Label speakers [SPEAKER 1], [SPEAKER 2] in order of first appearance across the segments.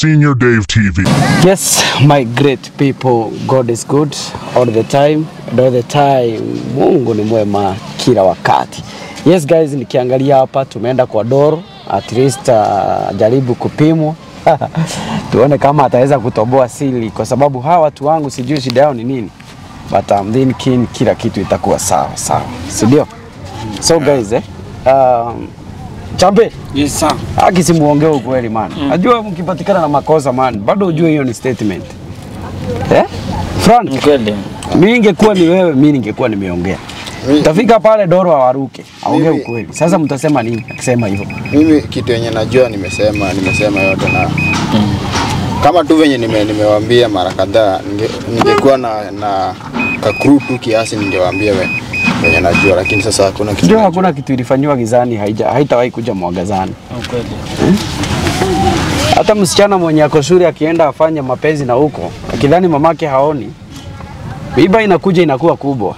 [SPEAKER 1] Senior Dave TV.
[SPEAKER 2] Yes, my great people, God is good all the time and all the time. Mungu ni mwema kila wakati. Yes guys, nikiangalia hapa tumeenda kwa Doro, at least uh, jaribu kupimwa tuone kama ataweza kutoboa sili, kwa sababu hawa watu wangu sijui shida yao ni nini, but I'm thinking kila kitu itakuwa sawa sawa, si ndio? So guys, eh, um, chambe
[SPEAKER 3] Yes, sir.
[SPEAKER 2] Haki simuongee ukweli man. Najua mkipatikana na makosa man, bado ujue hiyo ni statement. Eh? Frank,
[SPEAKER 3] Kweli.
[SPEAKER 2] mimi ningekuwa ni wewe, mimi ningekuwa nimeongea. Tafika pale Doro awaruke, aongee
[SPEAKER 4] Mimi-
[SPEAKER 2] ukweli. Sasa mtasema nini akisema hivyo?
[SPEAKER 4] Mimi kitu yenye najua nimesema, nimesema yote na kama tu venye nime, nimewaambia mara kadhaa, ninge- ningekuwa na, na kakru tu kiasi ningewaambia we- venye najua, lakini sasa hakuna kitu
[SPEAKER 2] Ndio
[SPEAKER 4] najua.
[SPEAKER 2] hakuna kitu ilifanywa gizani haija haitawahi kuja mwagazani.
[SPEAKER 3] Kweli.
[SPEAKER 2] Hata msichana mwenye ako shule akienda afanye mapenzi na huko, akidhani mamake haoni, miiba inakuja inakuwa kubwa.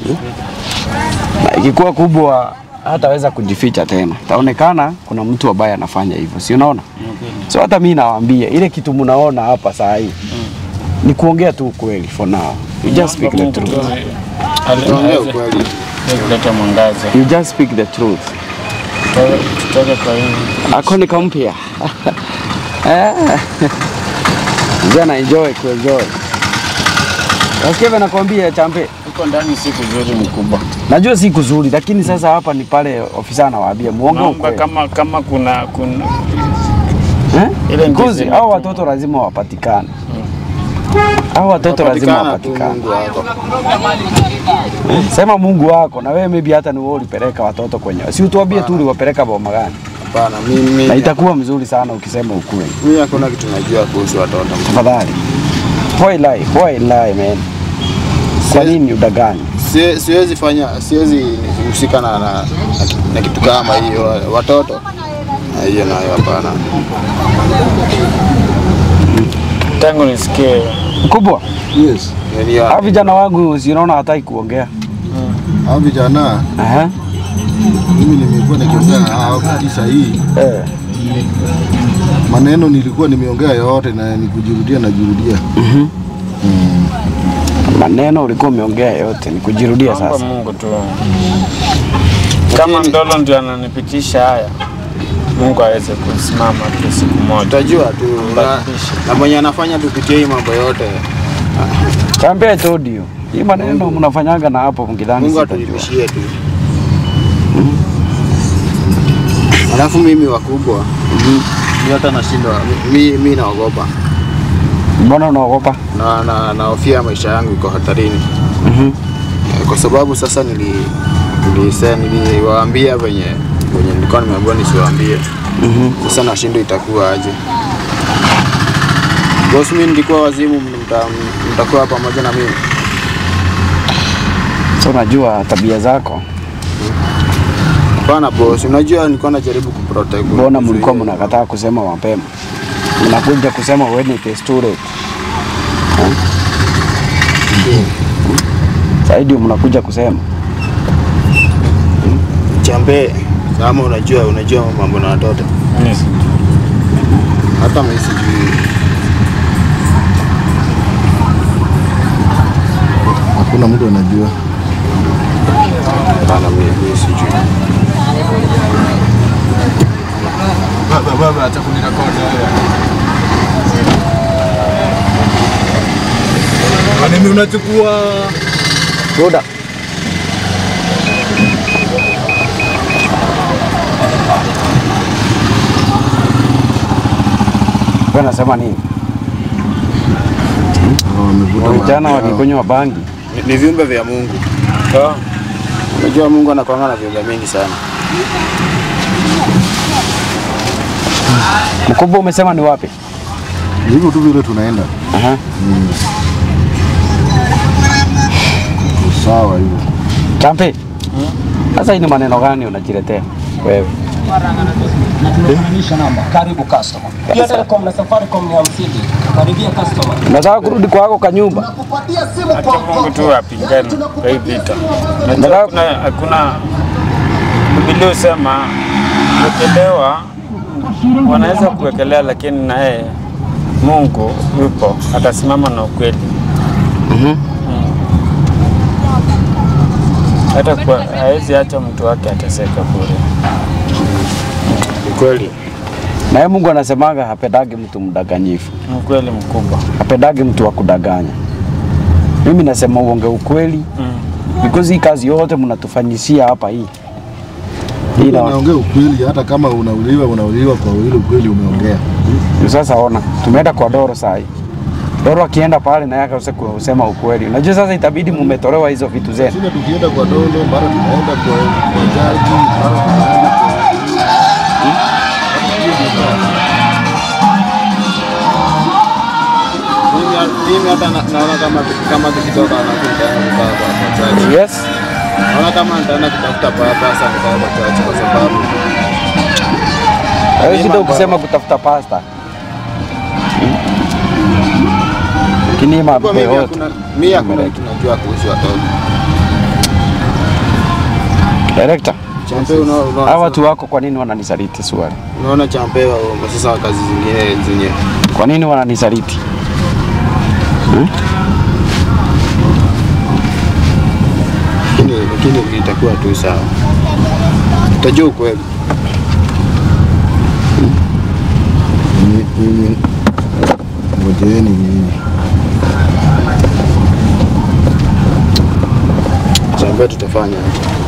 [SPEAKER 2] Na ikikuwa kubwa hataweza kujificha tena, taonekana kuna mtu ambaye anafanya hivyo, si unaona? So hata mimi nawaambia ile kitu mnaona hapa saa hii ni kuongea tu ukweli for now. You just speak the truth.
[SPEAKER 4] Naongea ukweli.
[SPEAKER 3] kuleta mwangaza.
[SPEAKER 2] You just speak the truth.
[SPEAKER 3] Tutoke- Tutoke kwa hii.
[SPEAKER 2] Ako ni kampya. Eh. Jana enjoy kuenjoy. Nasikia vile nakwambia champe.
[SPEAKER 3] Huko ndani si kuzuri mkubwa.
[SPEAKER 2] Najua si kuzuri lakini sasa hapa ni pale ofisa anawaambia muongo
[SPEAKER 3] Naomba
[SPEAKER 2] ukweli.
[SPEAKER 3] kama kama kuna kuna
[SPEAKER 2] Eh?
[SPEAKER 3] ile ndizi
[SPEAKER 2] Kuzi, hao watoto lazima wapatikane. Hao watoto lazima
[SPEAKER 4] Patikana tu
[SPEAKER 2] wapatikane.
[SPEAKER 4] Mungu wako.
[SPEAKER 2] Sema Mungu wako na wewe maybe hata ni wewe ulipeleka watoto kwenye. Si utuambie tu uliwapeleka boma gani.
[SPEAKER 4] Hapana, mimi
[SPEAKER 2] Na itakuwa mzuri sana ukisema ukweli.
[SPEAKER 4] mimi hakuna kitu najua kuhusu watoto.
[SPEAKER 2] Tafadhali. Why lie? Why lie man? Kwa
[SPEAKER 4] Siwezi-
[SPEAKER 2] nini udanganye?
[SPEAKER 4] Sie- Siwezi fanya, siwezi husika na, na, na, ki- na kitu kama hiyo watoto. Na Hiyo nayo hapana.
[SPEAKER 3] tangu nisikie
[SPEAKER 2] Mkubwa,
[SPEAKER 4] Yes. Yaani
[SPEAKER 2] hao vijana wangu sinaona hataki kuongea.
[SPEAKER 5] hao vijana
[SPEAKER 2] Aha.
[SPEAKER 5] mimi nimekuwa nikiongea na hao tisa hii
[SPEAKER 2] Eh.
[SPEAKER 5] maneno nilikuwa nimeongea yote na nikujirudia najirudia.
[SPEAKER 2] Maneno ulikuwa umeongea yote ni kujirudia
[SPEAKER 3] naomba
[SPEAKER 2] sasa.
[SPEAKER 3] Mungu tu. Kama Ndolo ndio ananipitisha haya, Mungu aweze kusimama tu siku moja.
[SPEAKER 4] Utajua tu na, na mwenye anafanya tupitie hii mambo yote.
[SPEAKER 2] Chambe I told you. Hii maneno mnafanyaga na hapo mkidhani
[SPEAKER 4] Mungu
[SPEAKER 2] sitajua.
[SPEAKER 4] atulimishie tu. Alafu mimi wakubwa mi hata nashindwa mi, mi naogopa
[SPEAKER 2] Mbona unaogopa?
[SPEAKER 4] na na nahofia maisha yangu iko hatarini
[SPEAKER 2] Mhm.
[SPEAKER 4] Eh, kwa sababu sasa nili nilise- niliwaambia venye venye nilikuwa nimeambiwa nisiwaambie. Sasa nashindwa itakuwa aje. Boss, mimi nilikuwa wazimu, mta- mtakuwa pamoja na mimi.
[SPEAKER 2] So unajua tabia zako.
[SPEAKER 4] Hapana boss, unajua nilikuwa najaribu kuprotect.
[SPEAKER 2] Mbona mlikuwa
[SPEAKER 4] kuzuia.
[SPEAKER 2] mnakataa kusema mapema? Mnakuja kusema when it is too late. Saidi mnakuja kusema.
[SPEAKER 4] Chambe, kama unajua unajua mambo na watoto.
[SPEAKER 3] Yes.
[SPEAKER 4] Hata mimi sijui.
[SPEAKER 5] Hakuna mtu anajua.
[SPEAKER 4] Hapana, mimi mimi sijui.
[SPEAKER 5] Baba baba hata kunirekodi Mimi unachukua
[SPEAKER 2] Ruda. Wewe unasema nini?
[SPEAKER 5] wamevuta
[SPEAKER 2] Vijana
[SPEAKER 5] bangi yao.
[SPEAKER 2] wakikunywa bangi.
[SPEAKER 4] Ni, ni viumbe vya Mungu.
[SPEAKER 3] So,
[SPEAKER 4] Unajua Mungu anakuanga na viumbe mingi sana.
[SPEAKER 2] Mkubwa umesema ni wapi?
[SPEAKER 5] hivyo tu vile tunaenda
[SPEAKER 2] Aha.
[SPEAKER 5] sawa hivyo.
[SPEAKER 2] Champe. Sasa hii ni maneno gani unajiletea wewe?
[SPEAKER 6] Tunaonyesha namba. Karibu customer. Pia Telecom na Safaricom ni hamsini. Karibia customer.
[SPEAKER 2] Nataka kurudi kwako kwa nyumba.
[SPEAKER 6] Kupatia simu
[SPEAKER 3] acha Mungu tu apingane kwa hii vita. Najua
[SPEAKER 2] Nataka-
[SPEAKER 3] hakuna hakuna Biblia husema kuwekelewa wanaweza kuwekelea, lakini naye Mungu yupo, atasimama na ukweli.
[SPEAKER 2] Mhm.
[SPEAKER 3] Hata kwa hawezi acha mtu wake ateseka bure.
[SPEAKER 4] Ni kweli.
[SPEAKER 2] Na yeye Mungu anasemaga hapendagi mtu mdanganyifu,
[SPEAKER 3] Ni ukweli mkubwa.
[SPEAKER 2] hapendagi mtu wa kudanganya. Mimi nasema uonge ukweli
[SPEAKER 3] Mm.
[SPEAKER 2] because hii kazi yote mnatufanyisia hapa hii hii na
[SPEAKER 5] Unaongea ukweli, hata kama unauliwa unauliwa kwa ile ukweli umeongea.
[SPEAKER 2] sasa ona, tumeenda kwa Doro saa hii. Doro akienda pale na yeye akose kusema ukweli. Unajua sasa itabidi mumetolewa hizo vitu zenu.
[SPEAKER 5] Sisi tukienda kwa dolo, mara tunaenda kwa kwa jaji, mara tunaenda kwa
[SPEAKER 4] Mimi mimi hata na- naona kama kama tukitoka na tutaenda kukaa kwa kwa church.
[SPEAKER 2] Yes.
[SPEAKER 4] Naona kama nitaenda kutafuta papa sasa nikae kwa church kwa sababu
[SPEAKER 2] Wewe shida
[SPEAKER 4] mambo-
[SPEAKER 2] ukisema kutafuta pasta. Lakini
[SPEAKER 4] kwa
[SPEAKER 2] mambo
[SPEAKER 4] mimi
[SPEAKER 2] yote
[SPEAKER 4] hakuna mimi hakuna kitu najua kuhusu watoto.
[SPEAKER 2] director,
[SPEAKER 4] Champe unaona unaona-
[SPEAKER 2] hawa watu wako kwa nini wananisaliti swali?
[SPEAKER 4] unaona champe wa sasa wa kazi zingine zenye
[SPEAKER 2] Kwa nini wananisaliti?
[SPEAKER 4] lakini lakini itakuwa tu sawa. Utajua ukweli.
[SPEAKER 5] Ni- ni- ngojeeni nyinyi.
[SPEAKER 4] Champe tutafanya.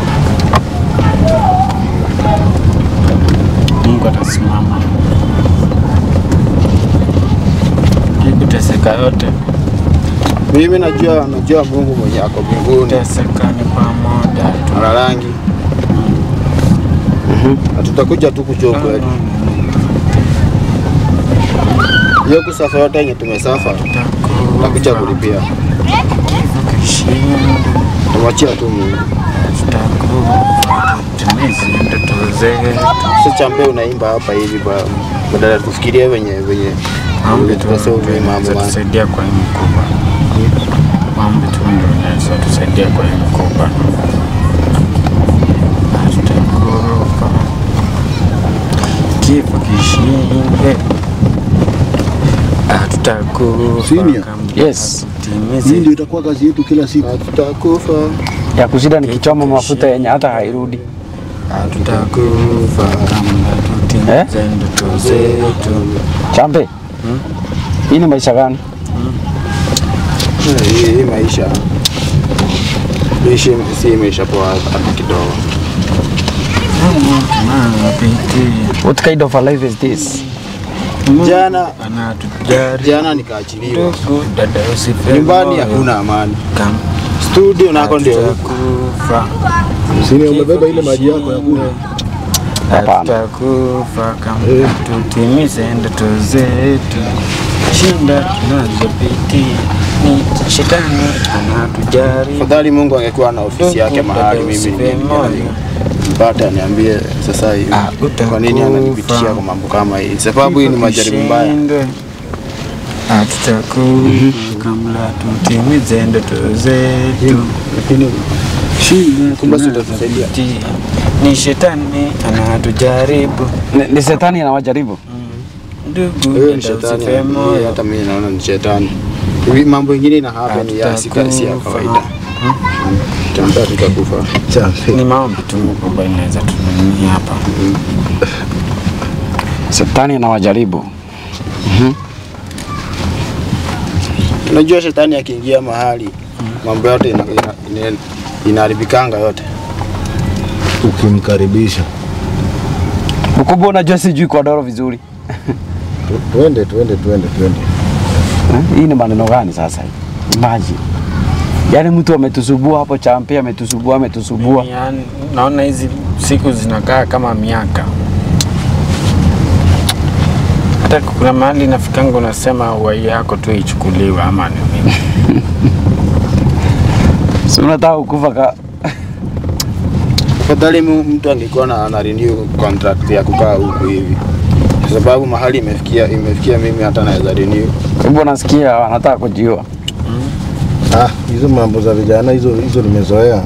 [SPEAKER 3] Mungu atasimama. Hii kuteseka yote,
[SPEAKER 4] Mimi najua najua Mungu mwenye ako mbinguni
[SPEAKER 3] kuteseka ni pamoja tu.
[SPEAKER 4] ana rangi. Na tutakuja tu kujua ukweli. Hiyo kusafa yote yenye tumesafa tutakuja kulipia. Tumwachia tu Mungu.
[SPEAKER 3] Timizi ndoto zetu.
[SPEAKER 4] Sasa chambe unaimba hapa hivi ba badala ya kufikiria wenye wenye
[SPEAKER 3] Maombi tu
[SPEAKER 4] tutasema
[SPEAKER 3] ndio
[SPEAKER 4] mambo
[SPEAKER 3] inaweza
[SPEAKER 4] ma
[SPEAKER 3] tusaidia kwa hii mkubwa. Maombi tu ndio inaweza tusaidia kwa hii mkubwa. Hatutakufa. Kifo kishinde. Hatutakufa
[SPEAKER 5] Senior.
[SPEAKER 3] kama
[SPEAKER 2] Yes.
[SPEAKER 3] tutimize
[SPEAKER 5] Hii ndio itakuwa kazi yetu kila siku.
[SPEAKER 4] tutakufa.
[SPEAKER 2] Ya kushinda nikichoma mafuta yenye hata hairudi.
[SPEAKER 3] hatutakufa kama tutimize ndoto zetu.
[SPEAKER 2] Champe. Hii ni maisha gani?
[SPEAKER 4] Hii hii maisha ishi si maisha poa hata kidogo.
[SPEAKER 3] Tunapitia.
[SPEAKER 2] What kind of a life is this?
[SPEAKER 4] Jana
[SPEAKER 3] anatujali
[SPEAKER 4] jana nikaachiliwa
[SPEAKER 3] ndugu dada usife
[SPEAKER 4] nyumbani,
[SPEAKER 3] moyo.
[SPEAKER 4] hakuna amani.
[SPEAKER 3] Kama
[SPEAKER 4] Studio nako ndio huko.
[SPEAKER 3] hatutakufa
[SPEAKER 5] Sini umebeba ile maji yako ya kunywa.
[SPEAKER 2] Hapana.
[SPEAKER 3] hatutakufa kama tutimize ndoto zetu shinda tunazopitia ni shetani anatujaribu
[SPEAKER 4] Afadhali Mungu angekuwa na ofisi yake mahali mimi ningepiga. mpata niambie sasa hivi
[SPEAKER 3] Ah, utakufa.
[SPEAKER 4] kwa nini ananipitishia kwa mambo kama hii, sababu hii ni majaribu mbaya.
[SPEAKER 3] Tushindwe. Hatutakufa kabla tutimize ndoto zetu.
[SPEAKER 4] Lakini
[SPEAKER 3] Shida
[SPEAKER 4] Kumbe si utatusaidia.
[SPEAKER 3] tunazopitia ni shetani anatujaribu.
[SPEAKER 2] Ni, ni shetani anawajaribu.
[SPEAKER 3] Ndugu,
[SPEAKER 4] huyo ni
[SPEAKER 3] dada
[SPEAKER 4] shetani,
[SPEAKER 3] usife
[SPEAKER 4] yeye
[SPEAKER 3] moyo.
[SPEAKER 4] hata mimi naona ni shetani. Hivi mambo ingine ina happen ya si si ya kawaida. Tamba tutakufa.
[SPEAKER 3] Ni maombi tu mkubwa inaweza tunani hapa.
[SPEAKER 2] Shetani anawajaribu.
[SPEAKER 4] Unajua shetani akiingia mahali mambo yote ina- ina- ina- inaharibikanga yote.
[SPEAKER 5] Ukimkaribisha.
[SPEAKER 2] Mkubwa, unajua sijui kwa Doro vizuri.
[SPEAKER 5] Tu- Twende, twende, twende, twende.
[SPEAKER 2] Eh, Hii ni maneno gani sasa hii? Imagine. Yaani mtu ametusubua hapo champe ametusubua ametusubua.
[SPEAKER 3] Yaani, naona hizi siku zinakaa kama miaka. Hata kuna mahali inafikanga unasema uhai yako tu ichukuliwe ama ni nini.
[SPEAKER 2] Si unataka kukufa ka
[SPEAKER 4] Afadhali mu- mtu angekuwa na ana renew contract ya kukaa huku hivi, kwa sababu mahali imefikia imefikia mimi hata naweza renew.
[SPEAKER 2] Hebu nasikia anataka kujiua.
[SPEAKER 5] Ah, hizo mambo za vijana hizo hizo nimezoea.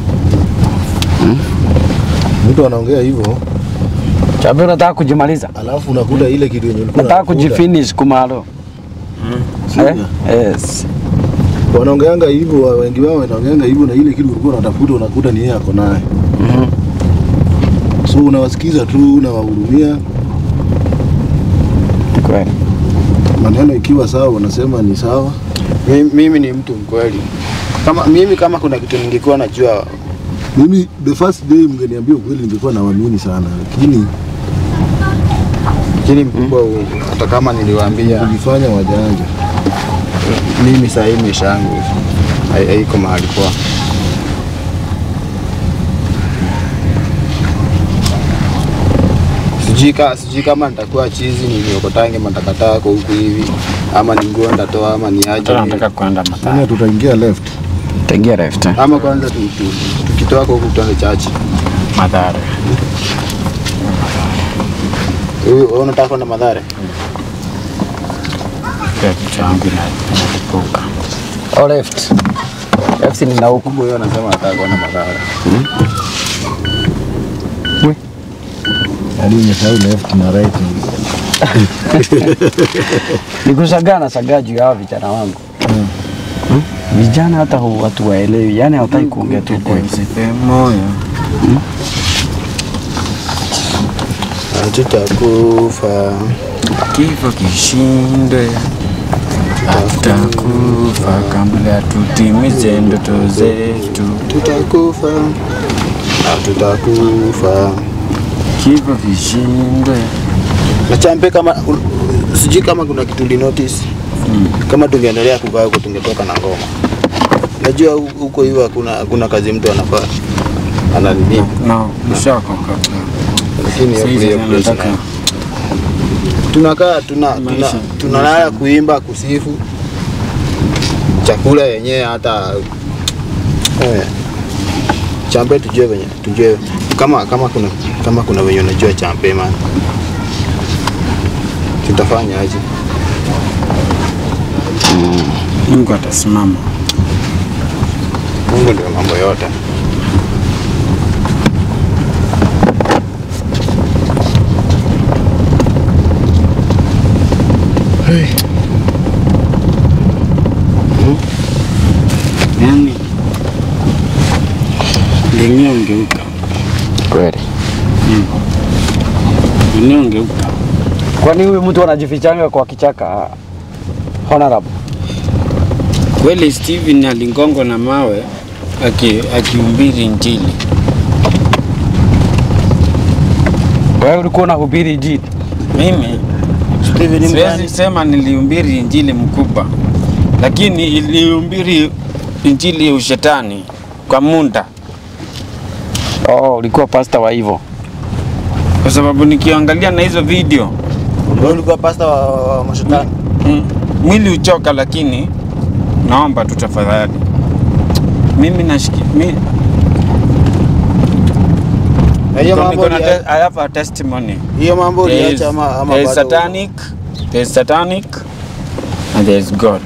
[SPEAKER 5] Mtu anaongea hivyo,
[SPEAKER 2] Champe unataka kujimaliza.
[SPEAKER 5] alafu unakuta ile kitu yenye ulikuwa
[SPEAKER 2] Nataka
[SPEAKER 5] unakuta,
[SPEAKER 2] kujifinish kumalo.
[SPEAKER 5] Senior.
[SPEAKER 2] Eh? Yes.
[SPEAKER 5] Wanaongeanga hivyo, wa- wengi wao wanaongeanga hivyo, na ile kitu ulikuwa unatafuta unakuta ni yeye ako naye.
[SPEAKER 2] Mhm.
[SPEAKER 5] So unawasikiza tu, unawahurumia,
[SPEAKER 2] Kweli.
[SPEAKER 5] maneno ikiwa sawa unasema ni sawa.
[SPEAKER 4] Mimi, mimi ni mtu mkweli. Kama mimi kama kuna kitu ningekuwa najua
[SPEAKER 5] Mimi the first day mngeniambia ukweli, ningekuwa nawaamini sana, lakini
[SPEAKER 4] lakini mkubwa huu, hata kama niliwaambia
[SPEAKER 5] kujifanya wajanja.
[SPEAKER 4] mimi saa hii maisha yangu hai- haiko mahali poa. Sijui ka, sijui kama nitakuwa chizi niliokotange matakataka huku hivi ama ni nguo ndatoa ama ni aje
[SPEAKER 3] Tena nataka kwenda Mathare.
[SPEAKER 5] Sasa tutaingia left.
[SPEAKER 2] Tengia left. eh?
[SPEAKER 4] ama kwanza tu- tu- tukitoka huku tuende chachi.
[SPEAKER 3] Mathare.
[SPEAKER 4] Wewe wewe unataka kwenda Madhare?
[SPEAKER 3] Pia kichwa yangu ina- inalipuka.
[SPEAKER 2] Au left. Left ni na huku.
[SPEAKER 4] Kumbe wewe unasema unataka kwenda Madhare.
[SPEAKER 5] Yaani umesahau left na right.
[SPEAKER 2] Nikushagaa na shagaa juu ya hawa vijana wangu. Hmm? Vijana hata hu- watu waelewi, yani hawataki kuongea tu kweli.
[SPEAKER 3] Usife moyo.
[SPEAKER 4] Hatutakufa.
[SPEAKER 3] Kifo kishinde. Hatutakufa kabla tutimize ndoto zetu.
[SPEAKER 4] Tutakufa. Hatutakufa.
[SPEAKER 3] Kifo kishinde.
[SPEAKER 4] Na champe kama un- sijui kama kuna kitu li notice. Kama tungeendelea kukaa huko tungetoka na ngoma. Najua hu- huko hivyo hakuna hakuna kazi mtu anafaa. Ana nini?
[SPEAKER 3] No, nishakoka.
[SPEAKER 4] Lakini hiyo
[SPEAKER 3] Sasa
[SPEAKER 4] hiyo place
[SPEAKER 3] nataka
[SPEAKER 4] na- tunakaa tuna tuna
[SPEAKER 3] Maisha.
[SPEAKER 4] tunalala kuimba kusifu chakula yenyewe hata eh, champe tujue venye tujue kama kama kuna kama kuna venye unajua champe man tutafanya aje
[SPEAKER 3] Mungu atasimama.
[SPEAKER 4] Mungu ndio mambo yote
[SPEAKER 3] Yani dunia ungeuka,
[SPEAKER 2] Kweli.
[SPEAKER 3] dunia ungeuka.
[SPEAKER 2] Kwani huyu mtu anajifichanga kwa kichaka? Honorable.
[SPEAKER 3] Kweli Steven alingongwa na mawe aki- akihubiri Injili.
[SPEAKER 2] Wewe ulikuwa unahubiri injili?
[SPEAKER 3] Mimi
[SPEAKER 4] Steven
[SPEAKER 3] siwezi sema nilihubiri Injili mkubwa, lakini ilihubiri Injili ya ushetani kwa munda,
[SPEAKER 2] Oh, ulikuwa pastor wa hivyo.
[SPEAKER 3] kwa sababu nikiangalia na hizo video
[SPEAKER 4] wewe ulikuwa pasta wa, wa, wa mashetani
[SPEAKER 3] mm, mwili uchoka, lakini naomba tu tafadhali, mimi nashiki mi,
[SPEAKER 4] na hiyo
[SPEAKER 3] niko-
[SPEAKER 4] mambo
[SPEAKER 3] niko na
[SPEAKER 4] ulia-
[SPEAKER 3] te- I have a testimony.
[SPEAKER 4] hiyo mambo
[SPEAKER 3] There is,
[SPEAKER 4] uliacha ama ama
[SPEAKER 3] there is
[SPEAKER 4] bado uko?
[SPEAKER 3] satanic, there is satanic and there is God.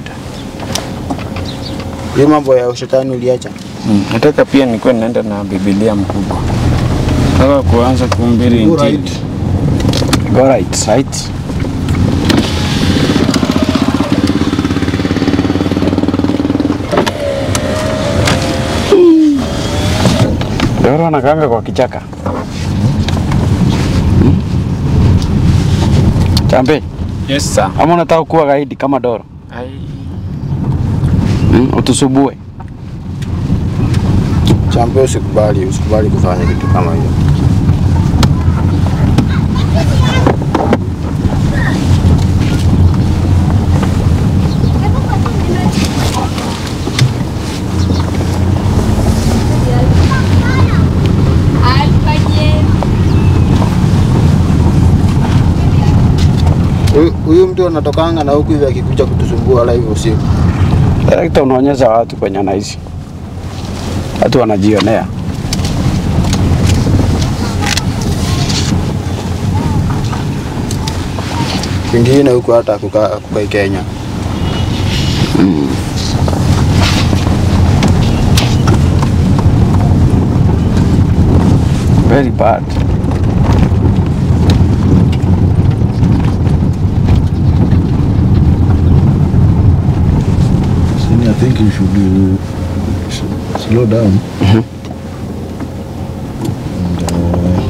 [SPEAKER 4] hiyo mambo ya ushetani uliacha
[SPEAKER 3] Mm, nataka pia nikuwe naenda na Biblia mkubwa. Nataka kuanza kuhubiri
[SPEAKER 5] Go
[SPEAKER 3] Injili.
[SPEAKER 5] right.
[SPEAKER 2] Go right, right. Doro anakaanga kwa kichaka. Hmm? Chambe,
[SPEAKER 3] Yes sir.
[SPEAKER 2] ama unataka kuwa gaidi kama Doro?
[SPEAKER 3] Ai,
[SPEAKER 2] Hmm? Utusubue.
[SPEAKER 4] champe usikubali usikubali kufanya kitu kama hiyo Huyu- huyu mtu anatokanga na huku hivi akikuja kutusumbua live usiku
[SPEAKER 2] Direkta unaonyesha watu kwenye anaishi. Watu wanajionea.
[SPEAKER 4] kwingine huku hata kukaa kukai Kenya
[SPEAKER 2] Very bad.
[SPEAKER 5] think you should, uh, should slow down. And, uh,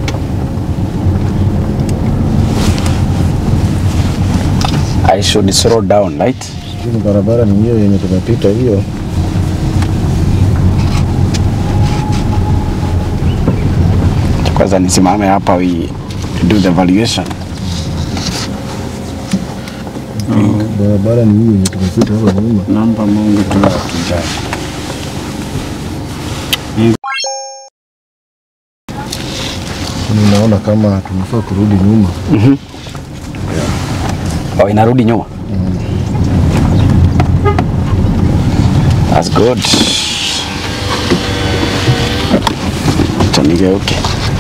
[SPEAKER 2] I should slow down, right?
[SPEAKER 5] sijui ni barabara ni hiyo yenye tumepita hiyo.
[SPEAKER 2] Kwanza nisimame hapa we do the valuation.
[SPEAKER 5] Barabara ni hiyo yenye tumepita hapa nyuma.
[SPEAKER 3] Naomba Mungu tu atujali.
[SPEAKER 5] Ninaona kama tunafaa kurudi nyuma.
[SPEAKER 2] Oh, inarudi nyuma. That's good. Acha nigeuke.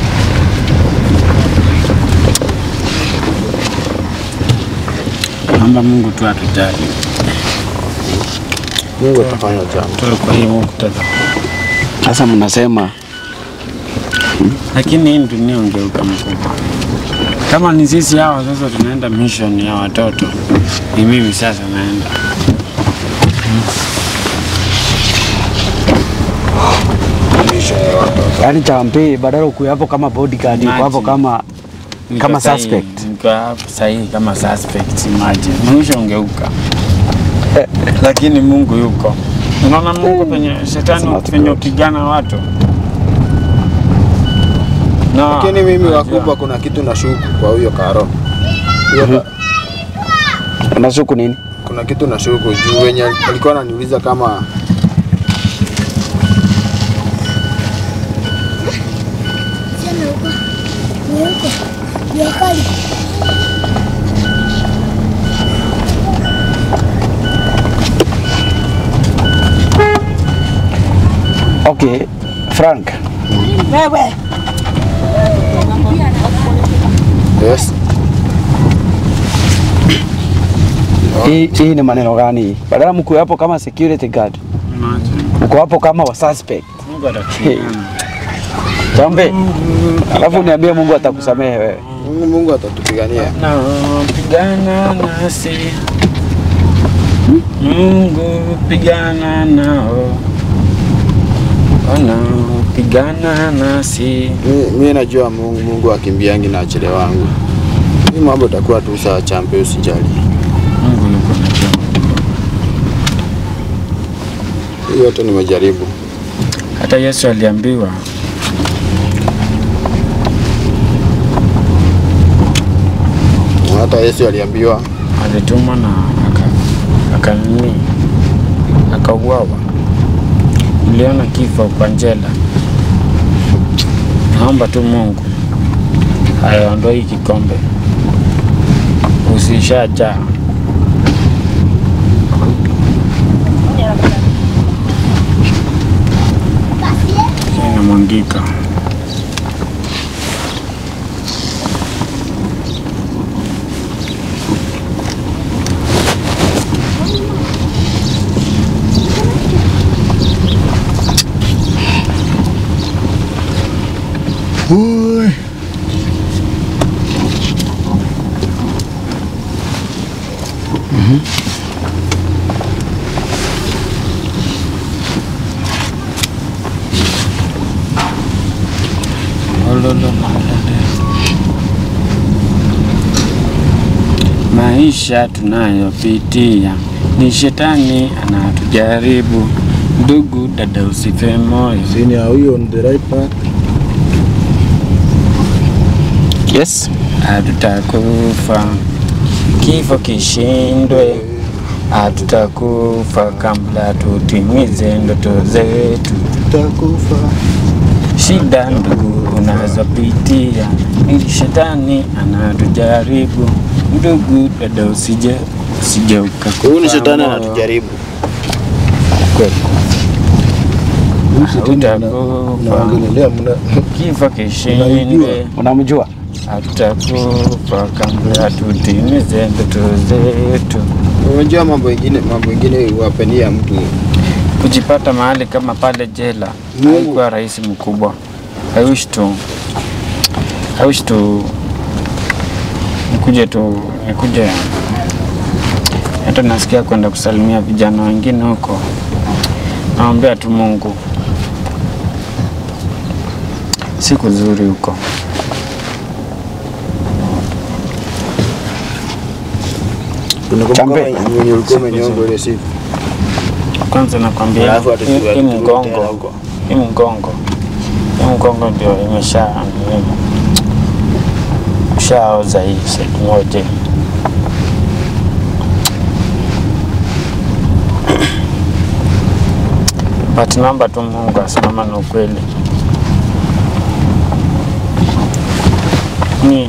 [SPEAKER 3] Naomba Mungu tu atujali.
[SPEAKER 4] Mungu atafanya jambo.
[SPEAKER 3] Tuwe kwa hiyo muktadha.
[SPEAKER 2] Sasa mnasema
[SPEAKER 3] Lakini hii dunia ungeuka mkubwa. Kama ni sisi hawa sasa tunaenda mission ya watoto, ni mimi sasa naenda.
[SPEAKER 2] yani champe badala ukuwe hapo kama bodyguard, uko hapo
[SPEAKER 3] Imagine.
[SPEAKER 2] kama
[SPEAKER 3] Niko
[SPEAKER 2] Kama
[SPEAKER 3] sahi-
[SPEAKER 2] suspect.
[SPEAKER 3] Niko hapo sahihi kama suspect, imagine. Mwisho ungeuka. Lakini Mungu yuko. Unaona Mungu penye shetani
[SPEAKER 2] Smart
[SPEAKER 3] penye
[SPEAKER 2] God.
[SPEAKER 3] upigana watu. No,
[SPEAKER 4] Lakini mimi
[SPEAKER 3] najua.
[SPEAKER 4] wakubwa, kuna kitu nashuku kwa huyo Karo. Huyo ka-
[SPEAKER 2] unashuku nini?
[SPEAKER 4] kuna kitu nashuku juu wenye alikuwa ananiuliza kama
[SPEAKER 1] Sana huko. Ni huko. Jua kali.
[SPEAKER 2] Okay, Frank,
[SPEAKER 4] yes,
[SPEAKER 2] hii hii ni maneno gani? Badala mkuwe hapo kama security guard,
[SPEAKER 3] Imagine.
[SPEAKER 2] uko hapo kama wa suspect.
[SPEAKER 3] Mungu atakushindana.
[SPEAKER 2] Chambe, alafu niambie Mungu atakusamehe wewe.
[SPEAKER 4] Mungu, Mungu atatupigania.
[SPEAKER 3] Napigana nasi Mungu pigana nao wanaopigana nasi.
[SPEAKER 4] Mi- Mi najua Mungu, Mungu akimbiangi na achele wangu. Hii mambo itakuwa tu sawa, champe, usijali.
[SPEAKER 3] Mungu yuko na jambo.
[SPEAKER 4] Hii yote nimejaribu.
[SPEAKER 3] Hata Yesu aliambiwa
[SPEAKER 4] Hata Yesu aliambiwa
[SPEAKER 3] alitumwa na aka akanini akauawa. Mliona kifo kwa njela. Naomba tu Mungu aondoe hii kikombe, usishajaa inamwangika. Maisha tunayopitia ni shetani anatujaribu. Ndugu dada, usife moyo,
[SPEAKER 5] Sini are we on the right path?
[SPEAKER 2] Yes.
[SPEAKER 3] hatutakufa kifo kishindwe, hatutakufa kabla tutimize ndoto zetu.
[SPEAKER 5] Takufa.
[SPEAKER 3] Shida ndugu unazopitia ni shetani anatujaribu. Ndugu dada, usije usije ukakufa
[SPEAKER 4] huyu ni shetani
[SPEAKER 3] moyo.
[SPEAKER 4] anatujaribu.
[SPEAKER 3] Kweli.
[SPEAKER 5] Huyu shetani mna-
[SPEAKER 3] Hautakufa.
[SPEAKER 5] mnaongelelea mna
[SPEAKER 3] Kifo kishindwe,
[SPEAKER 2] Unamjua?
[SPEAKER 3] hatutakufa kabla tutimize ndoto zetu.
[SPEAKER 4] Unajua mambo ingine, mambo ingine huwapenia mtu
[SPEAKER 3] Kujipata mahali kama pale jela
[SPEAKER 4] Mungu.
[SPEAKER 3] haikuwa rahisi mkubwa. I wish to I wish to nikuje tu nikuje hata nasikia kwenda kusalimia vijana wengine huko, naombea tu Mungu, siku nzuri huko.
[SPEAKER 4] Unakumbuka
[SPEAKER 2] Chambe.
[SPEAKER 4] mwenye- mwenye ulikuwa umenyongwa ile siku
[SPEAKER 3] Kwanza nakwambia
[SPEAKER 4] Alafu ati-
[SPEAKER 3] hii hii
[SPEAKER 4] ati- tena
[SPEAKER 3] mgongo,
[SPEAKER 4] huko.
[SPEAKER 3] hii mgongo, hii mgongo ndio imesha shaoza hii siku moja. But naomba tu Mungu asimama na ukweli. Ni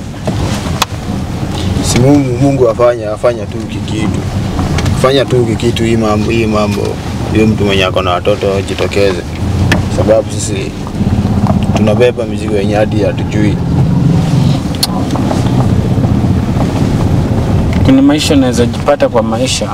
[SPEAKER 4] si Mungu, Mungu afanya afanya tu kikitu fanya tu kikitu hii mambo hii mambo hiyo mtu mwenye ako na watoto ajitokeze, sababu sisi tunabeba mizigo yenye hadi hatujui.
[SPEAKER 3] kuna maisha unaweza jipata kwa maisha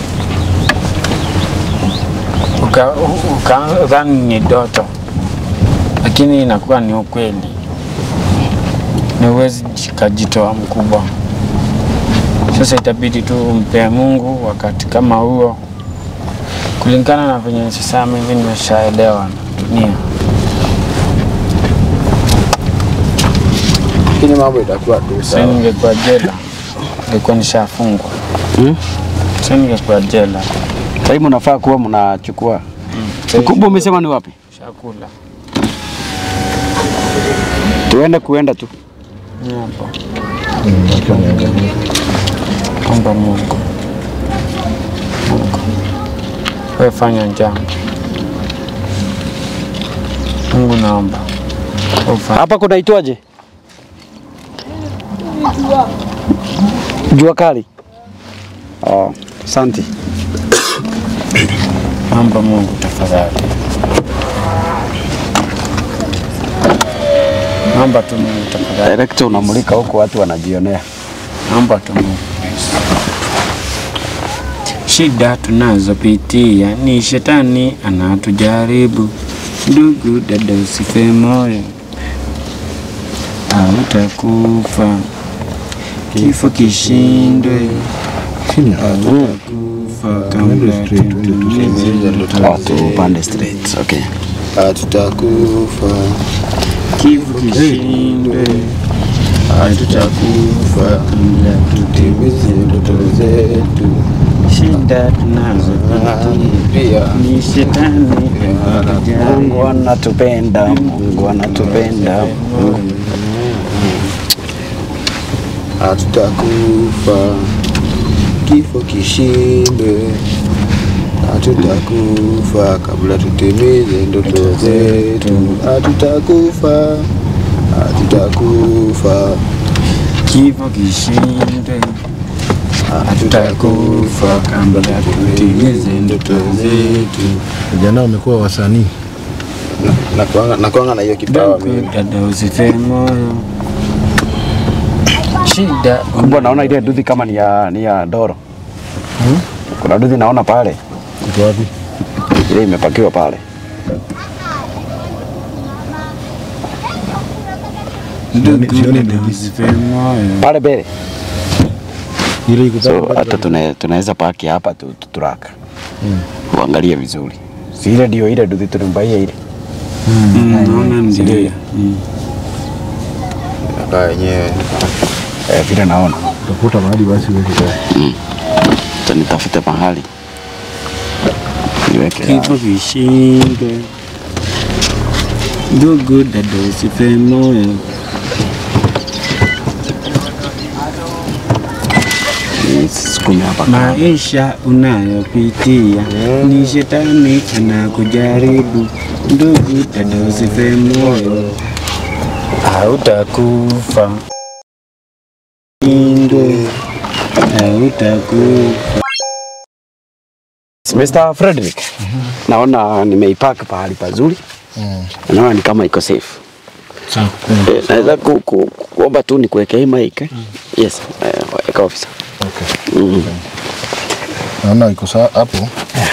[SPEAKER 3] uka- ukadhani ni doto, lakini inakuwa ni ukweli, na huwezi kajitoa mkubwa. Sasa itabidi tu umpee Mungu wakati kama huo, kulingana na venye sasa mimi nimeshaelewa na dunia.
[SPEAKER 4] Lakini mambo itakuwa tu
[SPEAKER 3] Sasa
[SPEAKER 4] sawa.
[SPEAKER 3] ningekuwa jela, ningekuwa nishafungwa.
[SPEAKER 2] Hmm?
[SPEAKER 3] Sasa ningekuwa jela.
[SPEAKER 2] Sasa hivi mnafaa kuwa mnachukua.
[SPEAKER 3] Sasa
[SPEAKER 2] Mkubwa umesema ni wapi?
[SPEAKER 3] Shakula.
[SPEAKER 2] Tuende kuenda tu.
[SPEAKER 3] Ni hapo. Omba Mungu. Mungu. Wewe fanya jambo. Mungu naomba. Ufanye.
[SPEAKER 2] Hapa kunaitwaje? Jua kali. Oh, asante.
[SPEAKER 3] Naomba Mungu tafadhali. Naomba tu Mungu tafadhali.
[SPEAKER 2] Director unamulika huko watu wanajionea.
[SPEAKER 3] Naomba tu Mungu. Shida tunazopitia ni shetani anatujaribu. Ndugu dada, usife moyo, hautakufa. Kifo kishindwe, hautakufa kabla tutimize
[SPEAKER 2] Oh, tu pande straight. Okay.
[SPEAKER 4] Hatutakufa,
[SPEAKER 3] Kifo kishindwe,
[SPEAKER 4] hatutakufa,
[SPEAKER 3] kabla
[SPEAKER 4] tutimize ndoto zetu.
[SPEAKER 3] shida tunazopitia
[SPEAKER 4] Pia
[SPEAKER 3] ni shetani anatujaribu.
[SPEAKER 2] Mungu anatupenda, Mungu anatupenda. Mungu.
[SPEAKER 4] hatutakufa, kifo kishinde. Hatutakufa kabla tutimize ndoto zetu. Hatutakufa, hatutakufa,
[SPEAKER 3] Kifo kishindwe, hatutakufa kabla tutimize ndoto zetu.
[SPEAKER 5] Vijana wamekuwa wasanii.
[SPEAKER 4] nakwanga nakwanga na hiyo kipawa
[SPEAKER 3] Ndugu
[SPEAKER 4] mimi.
[SPEAKER 3] dada, usife moyo, shida
[SPEAKER 2] Kubwa naona ile duthi kama ni ya ni ya Doro. Kuna duthi naona pale.
[SPEAKER 5] Iko wapi?
[SPEAKER 2] Ile imepakiwa pale.
[SPEAKER 3] ndugu
[SPEAKER 5] sioni
[SPEAKER 3] dada,
[SPEAKER 5] ndugu.
[SPEAKER 3] usife moyo.
[SPEAKER 2] Pale mbele.
[SPEAKER 5] Ile iko
[SPEAKER 2] So
[SPEAKER 5] pale.
[SPEAKER 2] hata tuna- tunaweza paki hapa tu tu- turaka. Uangalie vizuri. Si ile ndio ile duthi tulimbaia ile.
[SPEAKER 3] Mm, Naona ndio. Mm.
[SPEAKER 4] Nakaa yenyewe
[SPEAKER 2] Eh, vile naona.
[SPEAKER 5] Tafuta mahali basi wewe.
[SPEAKER 2] Acha nitafute mahali. Niweke
[SPEAKER 3] Kifo kishindwe, ndugu dada, usife moyo.
[SPEAKER 2] nisukume hapa. kando.
[SPEAKER 3] Maisha unayopitia ni shetani anakujaribu. Ndugu dada, usife moyo, hautakufa. Shindwe, hautakufa.
[SPEAKER 2] Mr. Frederick. Naona nimeipark pahali pazuri. Naona ni kama iko safe.
[SPEAKER 5] Sawa.
[SPEAKER 2] Eh, Naweza ku, ku, kuomba tu nikuwekee hii mic. eh? Yes, eh, weka officer.
[SPEAKER 5] Okay.
[SPEAKER 2] Mm.
[SPEAKER 5] Naona iko sawa hapo.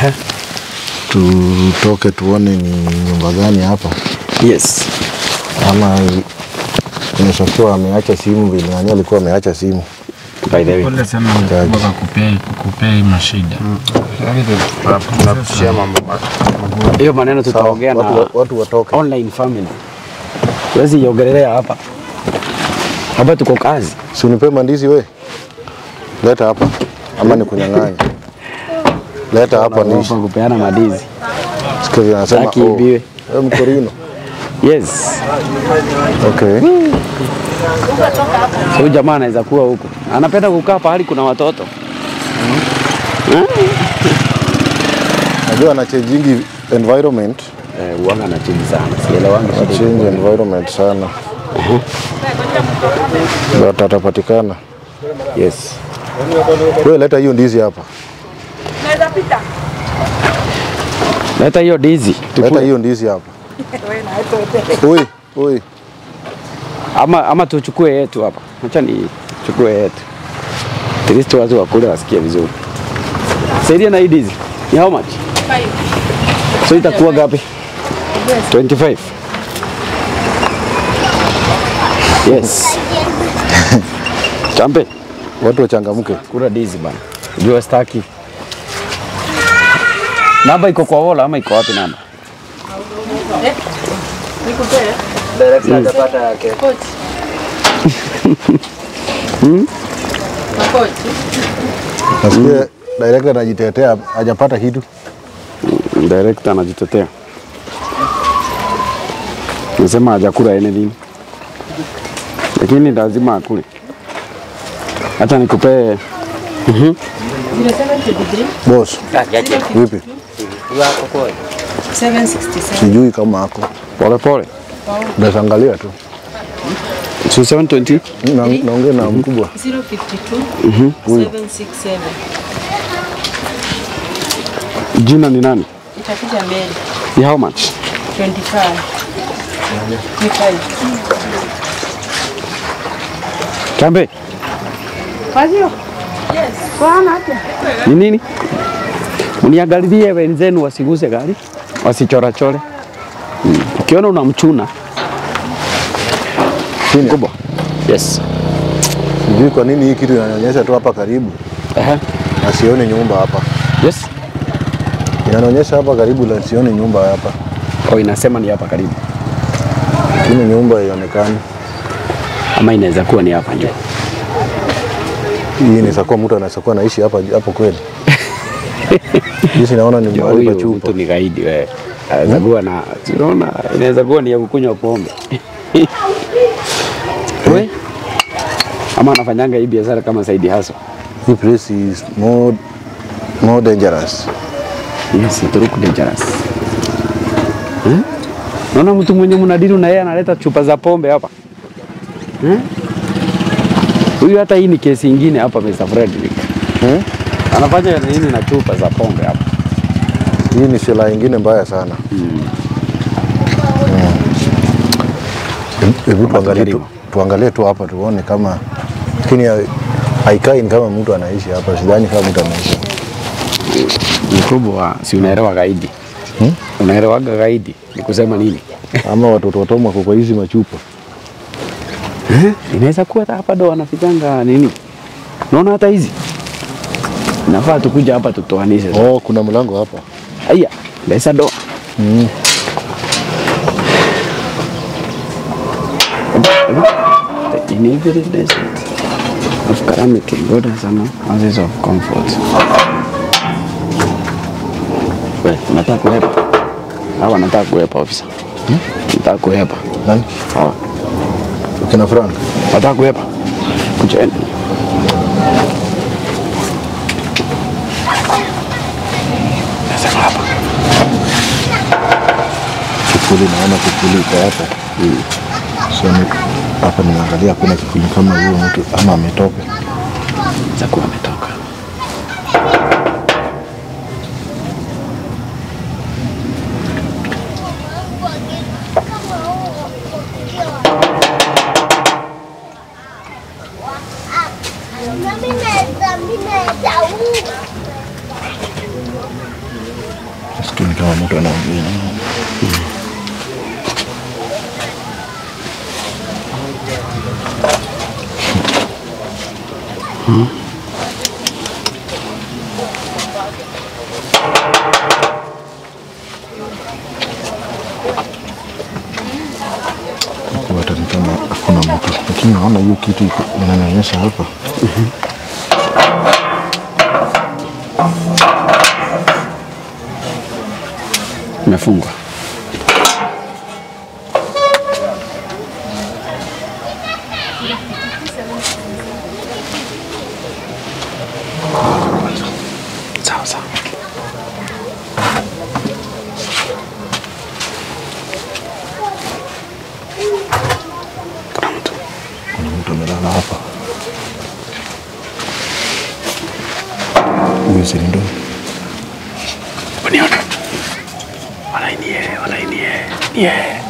[SPEAKER 5] Tutoke tuone ni nyumba gani hapa,
[SPEAKER 2] Yes.
[SPEAKER 5] ama inaweza kuwa ameacha simu vile nani alikuwa ameacha simu.
[SPEAKER 2] by the way.
[SPEAKER 3] Pole sana mkubwa kwa kupea kupea hii mashida.
[SPEAKER 4] Tunapitia mambo ma-
[SPEAKER 2] Hiyo maneno tutaongea na
[SPEAKER 5] Watu, watu watoke.
[SPEAKER 2] online family. Huwezi iongelelea hapa. Hapa tuko kazi.
[SPEAKER 5] Si unipe mandizi we. Leta hapa. Ama ni kunyang'anya. Leta hapa nishi.
[SPEAKER 2] Hapa kupeana madizi.
[SPEAKER 5] Sikia vile anasema.
[SPEAKER 2] Sitaki ibiwe.
[SPEAKER 5] Oh, mkorino.
[SPEAKER 2] Yes.
[SPEAKER 5] Okay.
[SPEAKER 2] So huyu jamaa anaweza kuwa huko. Anapenda kukaa pahali kuna watoto.
[SPEAKER 5] Najua anachangingi environment.
[SPEAKER 2] Eh, uanga na chini sana. Sielewangi shida iko
[SPEAKER 5] Change environment sana. But atapatikana.
[SPEAKER 2] Yes.
[SPEAKER 5] Wewe leta hiyo ndizi hapa.
[SPEAKER 2] Leta hiyo dizi.
[SPEAKER 5] Leta hiyo ndizi hapa. Oi, oi.
[SPEAKER 2] Ama, ama tuchukue yetu hapa. Acha ni chukue yetu. At least watu wakule wasikie vizuri. Saidia na hii dizi. Ni how much? So itakuwa gapi? 25. Yes. Champe,
[SPEAKER 5] Watu wachangamke.
[SPEAKER 2] kula dizi bana. Jua staki. Namba iko kwa wala ama iko wapi namba?
[SPEAKER 5] Nasikia director anajitetea hajapata kitu.
[SPEAKER 2] Director anajitetea. Nasema hajakula anything. Lakini lazima akule. Hata nikupee
[SPEAKER 5] Boss. Vipi?
[SPEAKER 7] 767.
[SPEAKER 5] Sijui kama ako.
[SPEAKER 2] pole pole.
[SPEAKER 5] Ndaangalia tu.
[SPEAKER 2] So 720.
[SPEAKER 5] Na- Naongea na mkubwa.
[SPEAKER 7] 052 767.
[SPEAKER 2] Jina ni nani?
[SPEAKER 7] Itakuja mbele.
[SPEAKER 2] Ni how much?
[SPEAKER 7] 25. 25.
[SPEAKER 2] Kambe,
[SPEAKER 7] Wazio?
[SPEAKER 2] ni nini? Mniangalilie wenzenu wasiguse gari, wasichorachore. Mm. Ukiona unamchuna mkubwa. Yes.
[SPEAKER 5] Sijui kwa nini hii kitu inanionyesha tu hapa karibu
[SPEAKER 2] Ehe.
[SPEAKER 5] na sioni nyumba hapa.
[SPEAKER 2] Yes.
[SPEAKER 5] Inanionyesha hapa karibu na sioni nyumba hapa.
[SPEAKER 2] Oh, inasema ni hapa karibu.
[SPEAKER 5] Lakini nyumba haionekani.
[SPEAKER 2] Ama inaweza kuwa ni hapa nje.
[SPEAKER 5] Hii inaweza kuwa mtu anaweza kuwa anaishi hapa hapo kweli. Jinsi naona ni mahali pa
[SPEAKER 2] Huyu
[SPEAKER 5] chupa.
[SPEAKER 2] mtu ni gaidi wewe. Anaweza kuwa na unaona, inaweza kuwa ni ya kukunywa pombe. We? Ama anafanyanga hii biashara kama side hustle.
[SPEAKER 5] Hii place is more more dangerous.
[SPEAKER 2] Yes, it look dangerous. Hmm? Naona mtu mwenye mnadili na yeye analeta chupa za pombe hapa. Hmm? Huyu hata hii ni kesi ingine hapa Mr. Frederick.
[SPEAKER 5] Hmm?
[SPEAKER 2] Anafanya nini na chupa za pombe hapa?
[SPEAKER 5] Hii ni silaha ingine mbaya sana. Mm. Hebu tuangalie tu,
[SPEAKER 2] tujaribu.
[SPEAKER 5] tuangalie tu hapa tuone kama lakini ha- haikai ni kama mtu anaishi hapa. Sidhani kama mtu anaishi hapa.
[SPEAKER 2] Mkubwa, si unaelewa gaidi? Hmm? Unaelewaga gaidi ni kusema nini?
[SPEAKER 5] ama watoto watoma wako kwa hizi machupa.
[SPEAKER 2] Inaweza kuwa hata hapa ndo wanafichanga nini? Unaona hata hizi nafaa tukuja hapa tutoanishe. Oh.
[SPEAKER 5] Oh, kuna mlango hapa.
[SPEAKER 2] Aya, lesa do.
[SPEAKER 5] Mm.
[SPEAKER 2] In every desert of calamity, God has some houses of comfort. We, nataka kuhepa. Hawa nataka kuhepa ofisa. Hmm? Nataka kuhepa.
[SPEAKER 5] Nani?
[SPEAKER 2] Hawa.
[SPEAKER 5] Kina Frank.
[SPEAKER 2] Nataka kuhepa. Kujeni. Nasema hapa.
[SPEAKER 5] Kifuli naona kifuli iko hapa. So ni hapa nimeangalia hakuna kifuli kama huyo mtu ama ametoka.
[SPEAKER 2] Za kuwa ametoka.
[SPEAKER 5] Nasikia ni kama mtu anaongea. Huku hata ni kama hakuna mtu, lakini naona hiyo kitu iko- inanionyesha hapa
[SPEAKER 2] Imefungwa. Sawa sawa. Kuna mtu.
[SPEAKER 5] kuna mtu amelala hapa. Huyo si ndo
[SPEAKER 2] Uniona. Walai ni yeye, walai ni yeye. Ni yeye.